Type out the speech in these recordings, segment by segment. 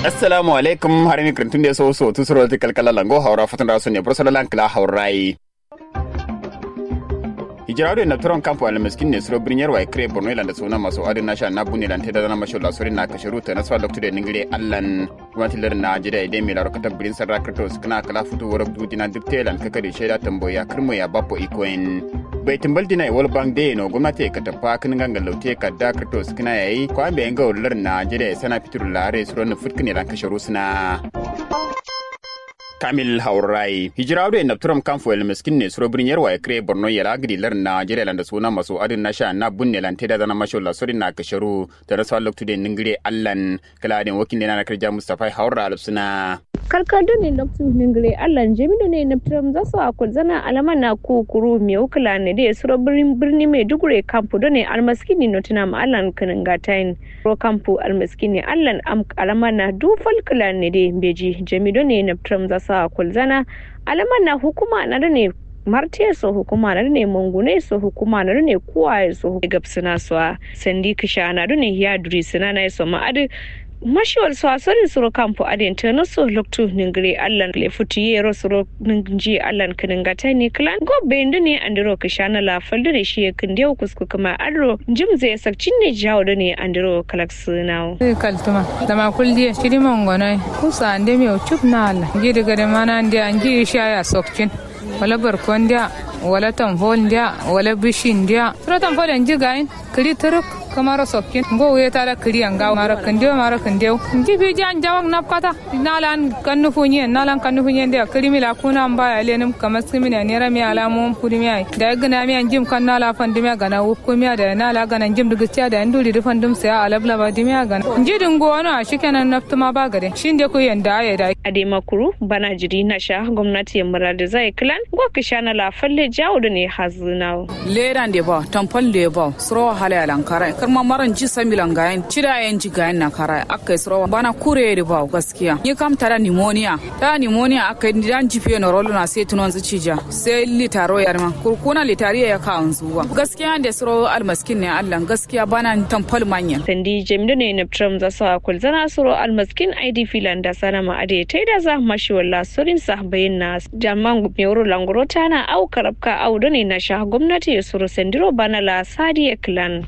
assalamu alaikum har mi krantun de so so tu suro ti kalkala lango hawra fatan da sunne brosala lankla hawrai hijirado na turon kampo ala miskin ne suro brinyar wa kre borno ila da suna maso adin nasha na bunne lan teda na masho la suri na kashiru ta naswa doctor de ningire allan gwamnati lar na jida ide mi laro kata brin sarra krato skna kala futu woro dudina dukte lan kakari sheda tamboya kirmo ya bapo ikoen bai timbal dina wal bang de no gwamnati ka tafa kin ganga laute ka da krato skna yayi ko ambe nga lar na jida sana fitur lare suro na futkine lan kashiru suna kamil haurai hijira da na turam kan fuel miskin ne suro birnin yarwa ya kire borno ya lagri lar najeriya landa suna masu adin na sha na bunne lan teda zana masho la sori na kasharu da rasa loktu de ningire allan kala den wakin ne na karja mustafa haura alsuna karkado ne na tu ningire allan jamido ne na turam za su akul zana alama na kukuru me ukula ne da suro birnin birni mai dugure kampu do ne almaskini no tuna ma allan kanin gatain ro kampu almaskini allan am alama na dufal kula ne de beji jamido ne na turam za su kulzana alaman na hukuma na da ne martiya so hukuma na ne mangune so hukuma na ne kuwaye so gabsina so sandi kisha na ne ya duri sina na so ma adi mashiwal so asari suro kampo adin ta na so loktu ningire allan le futi yero suro ningi allan kininga ta ni klan go bende ne andiro kishana la faldo ne shi kinde kusku kuma adro jim zai sakcin ne jawo da ne andiro kalaksunawo kaltuma dama kuldiye shiri mongonai kusa ande mi chup na alla gidi gade mana ande anji shaya sokcin wala barkon dia wala tamfol dia wala bishin dia sura tamfol anji gain kiri turuk kamaro sokkin go we tara kiri anga mara kandio mara kandio nji bi jan jawang nap kata nalan kannu funye nalan kannu funye dia kiri mila kuna amba ya lenum kamas kimi ne nera mi ala mum pudi mi ai da gana mi anjim kan nala fandi mi gana wukku mi da nala gana njim dugu tia da nduri du fandum sai alabla ba dimi gana nji dungo wana shikenan naftuma ba gade shin de ku yanda ya da ade makuru bana jiri na sha gwamnati ya murada zai klan go kishana la falle jawo da ne hazunawo leran de ba tampal de ba suro hala lankara karma maran ji samilan gayan cida yan ji gayan na kara aka suro bana kure de ba gaskiya ni kam tara pneumonia ta pneumonia aka yi dan jife na rolo na sai tunon zucija sai litaro ya ma kurkuna litariya ya ka zuwa gaskiya da suro almaskin ne Allah gaskiya bana tampal manya sandi jamilu ne na tram za sa kulzana suro almaskin id filan da sana ma ade tai da za mashi walla surin sa bayin na jamman mewuro langoro tana au karabka au ne na sha gwamnati ya suro sandiro bana la sadiya clan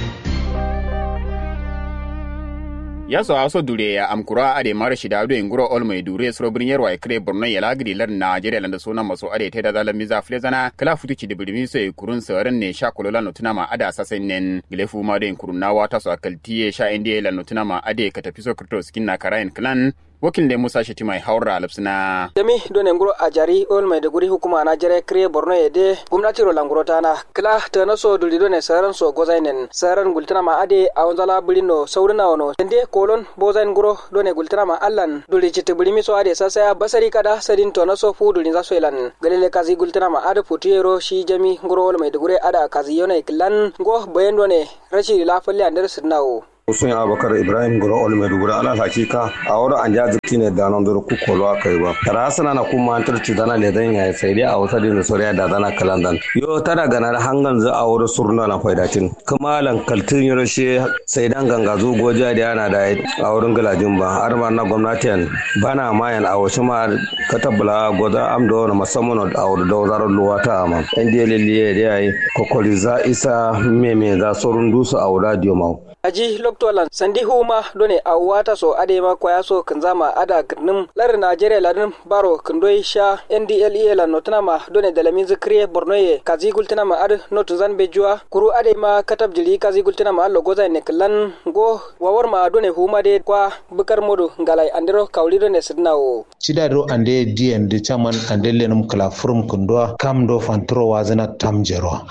ya so aso dure ya amkura ade mara shida ado inguro ol mai dure suro birnin yarwa kre borno ya lagri lar najeriya landa suna maso ade te da zalan miza flezana kala futu ci dibirmi so kurun saran ne sha kolola no tuna ma ada sasen nen gilefu ma de kurun na wata so akaltiye sha indiye lan no tuna ma ade ka tafi so krito skin na karayin clan wakil da musa shiti mai haura alapsina demi done nguro ajari ol mai duguri hukuma na jere kre borno yede gumnati ro languro tana kila tana so duli done saran so gozainen saran gultana ma ade awanzala bulino saurina wono ende kolon bozain nguro done gultana ma allan duli chiti bulimi so ade sasa basari kada sadin tona so fu duli za so elan galele kazi gultana ma ade putiyero shi jami nguro ol mai duguri ada kazi yona iklan go bayan done rashi lafalle andar sirnawo Hussein Abubakar Ibrahim Goro Ol Maiduguri ala hakika a wurin an ja zikti ne da nan duru kukolo aka yi ba. Tara sana na kuma an tarci dana le dan ya sai dai a wata din soriya da dana kalandan. Yo tara gana hangan za a wurin surna na faidatin. Kuma lan kaltin yoro she sai dan ganga zo goja da yana da a wurin galajin ba. Har ma na gwamnatin bana mayan a wasu ma katabla goza amdo na musamman a wurin da wazarar luwata ma. Yan diya liliye da yayi kokori za isa meme za surun dusu a wurin diyomau. aji loktolan sandi huma done a wata so ade ma kwaya so kanzama ada kirnim lar najeriya ladin baro kindoi sha ndle la notana ma done dalamin zikriye bornoye kazi gultana ma ad notu zan bejua kuru ade ma katab jili kazi gultana ma allo goza ne klan go wawar ma done huma de kwa bukar modu ngalai andiro kawli done sidnawo cidado ande dien de chaman ande lenum kala furum kundwa kam do fantro wazana tamjero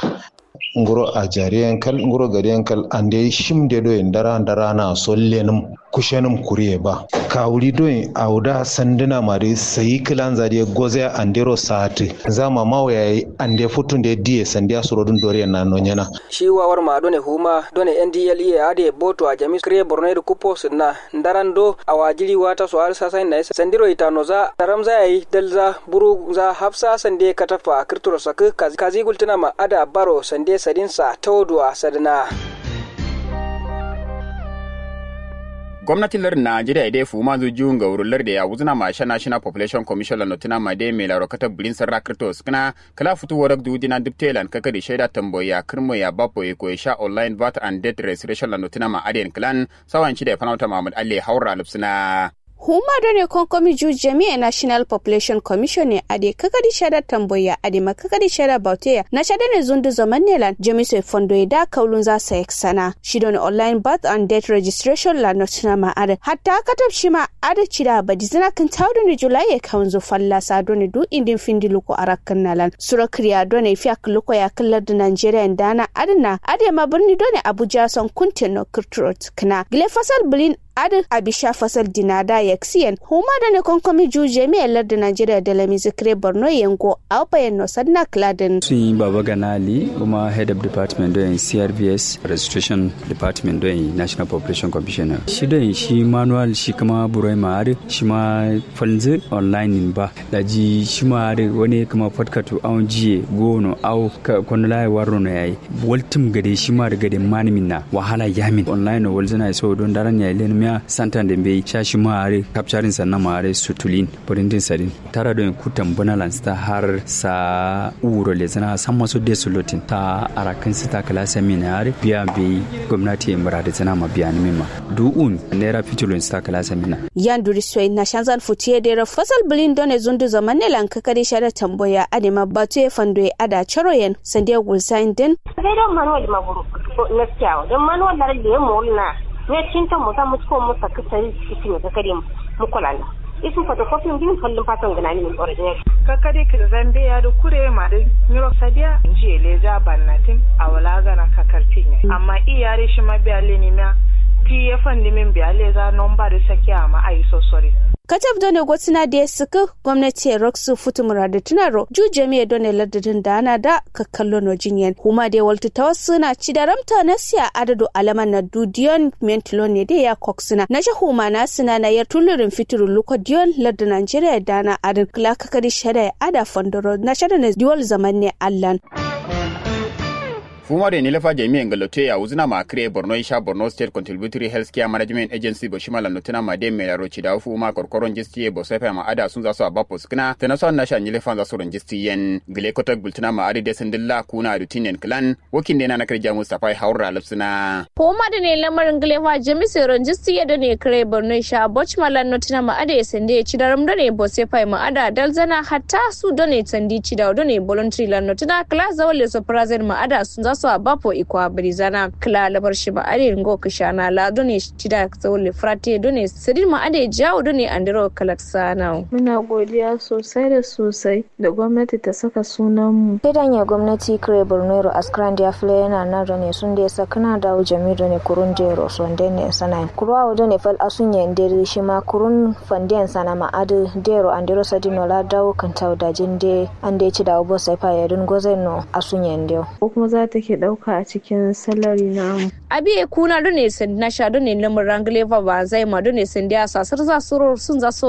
nguro a jariyan kal nguro gariyan kal ande shimde do en dara dara na sollenum kushenum kuriye ba kawuri do en auda sanduna mari sayi kilan zari goze andero saati zama mawaya ande futunde die sandia surodun dore na nonyana shi wawar ma done huma done ndle ade boto a jami kre borno da kupo sunna ndaran do a wajiri wata so har sasai na sandiro itano za daram za yi dalza buru za hafsa sande katafa kirturo sak kazi gultuna ma ada baro sande sadinsa tawduwa sadna gwamnatin lardin najeriya dai fu ma zuju ga wurin lardin ya wuzuna ma sha national population commission la notina ma dai mai laro kata bulin sarra kirtos kana kala futu warak du dina diptelan kaka di shaida tamboya kirmo ya bapo ya koyi sha online vat and debt restoration la notina ma adiyan clan sawan ci da fanauta mahmud ali haura lupsina huma do ne konkomi ju jami'a national population commission ne ade kakadi shada tamboya ade ma kakadi shada bauteya na shada ne zundu zaman ne lan jami so fondo da kaulun za sa sana shi don online birth and death registration la notina ma ade hatta katab shi ma ade cida ba dizina kan tawdo ne julai ya kaunzo falla sa do ne du indin findi luko arakan nalan sura kriya do ne fiak luko ya kallar da nigeria dana adana ade ma birni do ne abuja son kuntino kirtrot kana gile fasal bulin adin abisha fasal dinada yaksiyan huma da ne konkomi ju jami'ar lardin najeriya da lami zikire borno yango a bayan no sanna kladin sun yi baba ganali kuma head of department don crvs registration department don national population commissioner shi don shi manual shi kuma burai ma'ari shi ma falzi online ba da ji shi ma'ari wani kuma fatkatu awon jiye gono au kwanula ya waro na yayi waltum gade shi ma da gade manimin na wahala yamin online wal zana so don daren ya ilenu miya santan da bai shashi mare capturing sannan mare sutulin printing sadin tara don kutan bonalans ta har sa uro le zana san masu de sulutin ta arakan sita kala seminare biya bai gwamnati mura da zana ma biya ni ma du'un naira fitulun sita kala semina yan duri soy na shanzan futiye da fasal bulin don zundu zaman ne lan kakari shada tamboya adema batu ya fando ya ada charoyen sande gulsain din sai don manuwal maburu na kyawu don manuwal da rage mu na ne cinta mu za mu ko mu saka sai kiti ne kakare mu kula na isin photocopy din kallon fatan gana ni original kakare ki zambe ya da kure ma da miro sadia nji eleja bannatin awala gana kakartin amma iyare shi ma biya le ni ma ti ya fandi min biya le za nomba da sakiya ma ai so sorry katab done gotina da ya suka gwamnati roxu futu murada tunaro ju jami'a done ladadin da ana da kakkallo no jinyan kuma da waltu ta wasu na ci da ramta na siya adadu alaman na dudiyon mentilo ne da ya koksuna na shi huma na sina na yar tulurin fitiru luko diyon ladda nigeria da na adin kula kakari shada ya ada fondoro na shada na diwal zaman ne allan. fuma da ni lafa jami'an galote ya wuzina ma kire borno isha borno state contributory health care management agency bo shima lanotuna ma de me laro ci da fuma korkoron jisti bo sefa ma ada sun za su abapo skina tana son na shan yilefan za su ron jisti yen gile kotak bultuna ma adi de sindilla kuna rutinen clan wokin de na na kirja mustafa haura lafsina fuma da ne lamarin gilefa jami'ai ron jisti ya da ne kire borno isha boch malan notuna ma ada ya sende ya ci da ram da ne bo sefa ma ada dalzana hatta su da ne sandi ci da ne voluntary lan notuna class zawale so prazen ma ada sun za su a bapo ikwa brizana kla labar shi ba are ngo kishana la done tida zawle frate done sidin ma ade jawo done andiro kalaksana muna godiya sosai da sosai da gwamnati ta saka sunan mu kidan ya gwamnati kire bornero askran dia fle yana nan done sun da sakana da jami done kurun de roson de ne sana kurwa done fal asun ya ndere shi ma kurun fanden sana ma ade dero andiro sadino la dawo kan tawda jinde ande ci da obo sai fa ya dun gozen asun ya ndeo ko kuma za ta ke dauka a cikin salari namu. Abi kuna dune sun na sha dune lamun rangle ba zai ma dune sun dia sasar za su sun za su